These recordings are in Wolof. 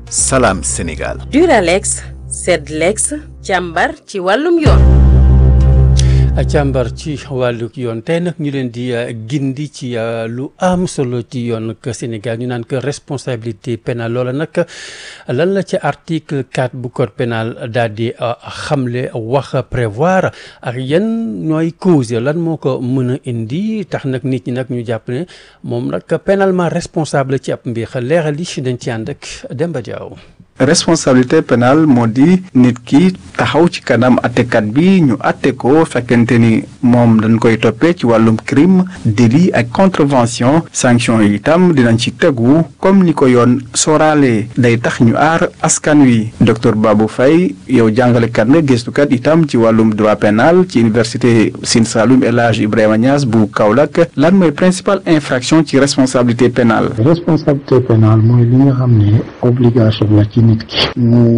Salam Sénégal. Duralex Sedlex càmbar ci wàllum yoon. càmbar ci wàllu yoon tey nag ñu leen di gindi ci lu am solo ci yoon ak Sénégal ñu naan que responsabilité pénale loola nag lan la ci article 4 bu code pénal daal di xamle wax prévoir ak yan ñooy cause lan moo ko mën a indi tax nag nit ñi nag ñu jàpp ne moom nag pénalement responsable ci ab mbir leeral li dañ ci ànd ak Demba Diaw. responsabilité pénale moo di nit ki taxaw ci kanam attekat bi ñu atte ko fekkente ni moom dañ koy toppee ci wàllum crime délit ak contravention sanction yi itam dinañ ci tegu comme ni ko yoon sooraale day tax ñu aar askan wi docteur Babou Faye yow jàngalekat nga gëstukat itam ci wàllum droit pénal ci université Sine Saloum El Hadj Ibrahima Niass bu Kaolack lan mooy principale infraction ci responsabilité pénale responsabilité pénale mooy li nga xam ne obligation la ci nit ki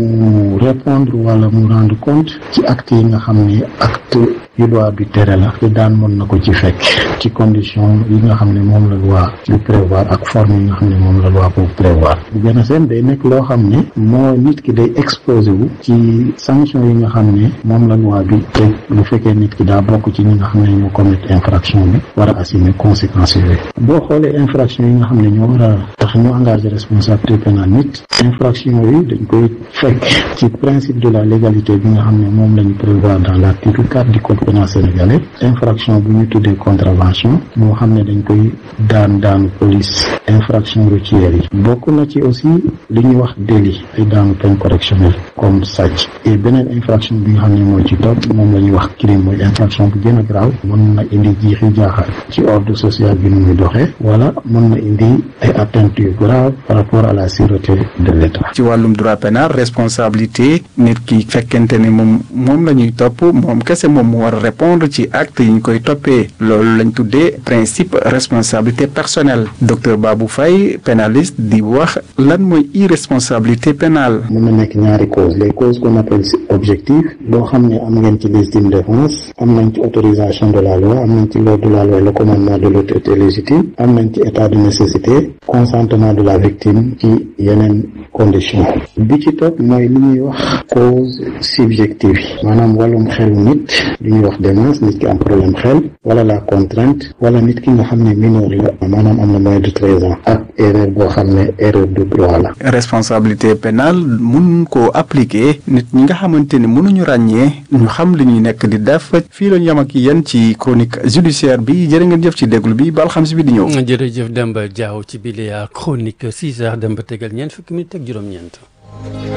mu répondre wala mu rendre compte ci acte yi nga xam ne acte yu loi bi tere la te daan mën na ko ci fekk ci condition yi nga xam ne moom la loi bi prévoir ak forme yi nga xam ne moom la loi boobu prévoir bu gën a seen day nekk loo xam ne moo nit ki day exposé wu ci sanction yi nga xam ne moom la loi bi teg lu fekkee nit ki daa bokk ci ñi nga xam ne ñoo commettre infraction bi war a assumer conséquences yooyu boo xoolee infraction yi nga xam ne ñoo war a tax ñu engagé responsabilité pénale nit infraction yooyu dañ koy fekk ci principe de la légalité bi nga xam ne moom la ñu prévoir dans l'article 4 du code pénal sénégalais infraction bu ñu tuddee contravention moo xam ne dañ koy daan daanu police infraction routière yi bokk na ci aussi li ñuy wax délit ay daanu peine correctionnelle comme sàcc et beneen infraction bi nga xam ne mooy ci topp moom la ñuy wax crime mooy infraction bu gën a grave mën na indi jiixi jaaxal ci ordre social bi nu muy doxee wala mën na indi ay atteintes yu grave par rapport à la sûreté de l'État ci wàllum droit pénal responsabilité nit ki fekkente ne moom moom la ñuy topp moom kese moom mu war a répondre ci acte yi ñu koy toppee loolu lañ tuddee principe responsabilité personnelle docteur Babou Faye pénaliste di wax lan mooy irresponsabilité pénale mën na nekk ñaari cause les causes qu'on appelle objectif boo xam ne am ngeen ci légitime défense am nañ ci autorisation de la loi am nañ ci l'ordre de la loi le commandement de l'autorité légitime am nañ ci état de nécessité consentement de la victime ci yeneen condition bi ci topp mooy li ñuy wax cause subjective yi maanaam wàllum xelu nit li ñuy wax démence nit ki am problème xel wala la contrainte wala nit ki nga xam ne mineur la maanaam am na moins de treize ans ak erreur boo xam ne erreur de droit la responsabilité pénale mun koo appliquer nit ñi nga xamante ni mënuñu ràññee ñu xam li ñuy nekk di def fii lañu yam ak yéen ci chronique judiciaire bi jërë ngeen jëf ci déglu bi ba alxames bi di ñëw jërëjëf Demba Diaw ci bile chronique 6 heures Demba tegal ñeent fukki minutes ak juróom-ñeent